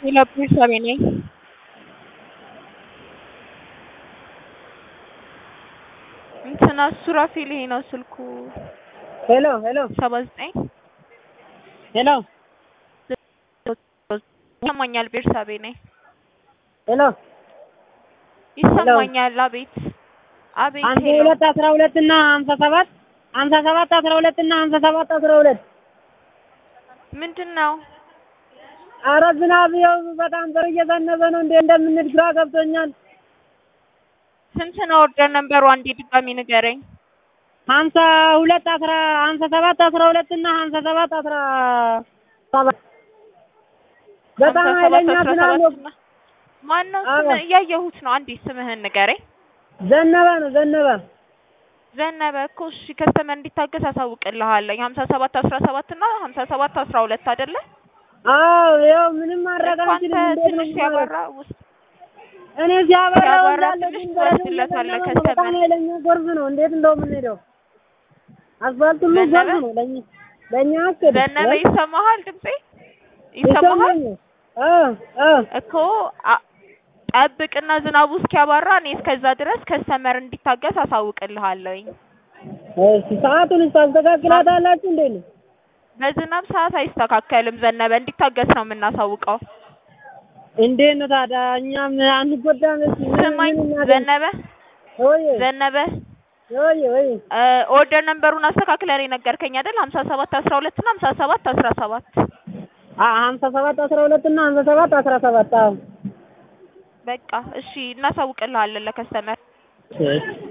ሌላ ቤተሰቤ ነኝ። እንትና ሱራፌል ይሄ ነው ስልኩ ሄሎ ሄሎ ሰባ ዘጠኝ ሄሎ ይሰማኛል። ቤርሳቤ ነኝ። ሄሎ ይሰማኛል። አቤት አቤት። ሀምሳ ሄሎ ሁለት አስራ ሁለት እና ሀምሳ ሰባት ሀምሳ ሰባት አስራ ሁለት እና ሀምሳ ሰባት አስራ ሁለት ምንድን ነው? ኧረ ዝናብ ይኸው በጣም ዘር እየዘነበ ነው። እንዴ እንደምንሄድ ግራ ገብቶኛል። ስንት ነው ኦርደር ነምበሩ? አንዴ ድጋሚ ንገረኝ። ሀምሳ ሁለት አስራ ሀምሳ ሰባት አስራ ሁለት እና ሀምሳ ሰባት አስራ ሰባት በጣም ሀምሳ ሰባት ኃይለኛ አስራ ዝናብ ሰባት እና ማን ነው አዎ። ስም? እያየሁት ነው። አንዴ ስምህን ንገረኝ። ዘነበ ነው ዘነበ። ዘነበ እኮ እሺ፣ ከስተመር እንዲታገስ አሳውቅልሃለሁ። ሀምሳ ሰባት አስራ ሰባት እና ሀምሳ ሰባት አስራ ሁለት አይደለ? አዎ ይኸው ምንም ማድረግ እኮ አንተ አንችልም። እንዴት ነው ትንሽ ሲያበራ ውስጥ እኔ ሲያበራ ሲያበራ እንዳለ ትንሽ ግን በረዶ ትወስድለታለህ እየዘነበ ነው። በጣም ከሰማይ። ኃይለኛ ጎርፍ ነው። እንዴት እንደው የምንሄደው አስፋልቱ ሁሉ ዘነበ? ጎርፍ ነው። ለእኛ ለእኛ አስኬድ ዘነበ ይሰማሃል? ድምጼ ይሰማሃል? አዎ አዎ እኮ አ- ጠብቅና ዝናቡ እስኪያባራ እኔ እስከዛ ድረስ ከስተመር እንዲታገስ አሳውቅልሃለሁኝ። እሺ ሰዓቱን ታስተካክላታላችሁ እንዴ ነው? በዝናብ ሰዓት አይስተካከልም። ዘነበ እንዲታገስ ነው የምናሳውቀው። እንዴት ነው ታዲያ እኛም አንጎዳም? እስኪ ምን- ስማኝ ምን እናድርግ? ዘነበ ወይ ዘነበ ወይ ወይ እ ኦርደር ነምበሩን አስተካክለን የነገርከኝ አይደል? ሀምሳ ሰባት አስራ ሁለት እና ሀምሳ ሰባት አስራ ሰባት አ ሀምሳ ሰባት አስራ ሁለት እና ሀምሳ ሰባት አስራ ሰባት አዎ በቃ እሺ፣ እናሳውቅልሃለን ለከስተመር እሺ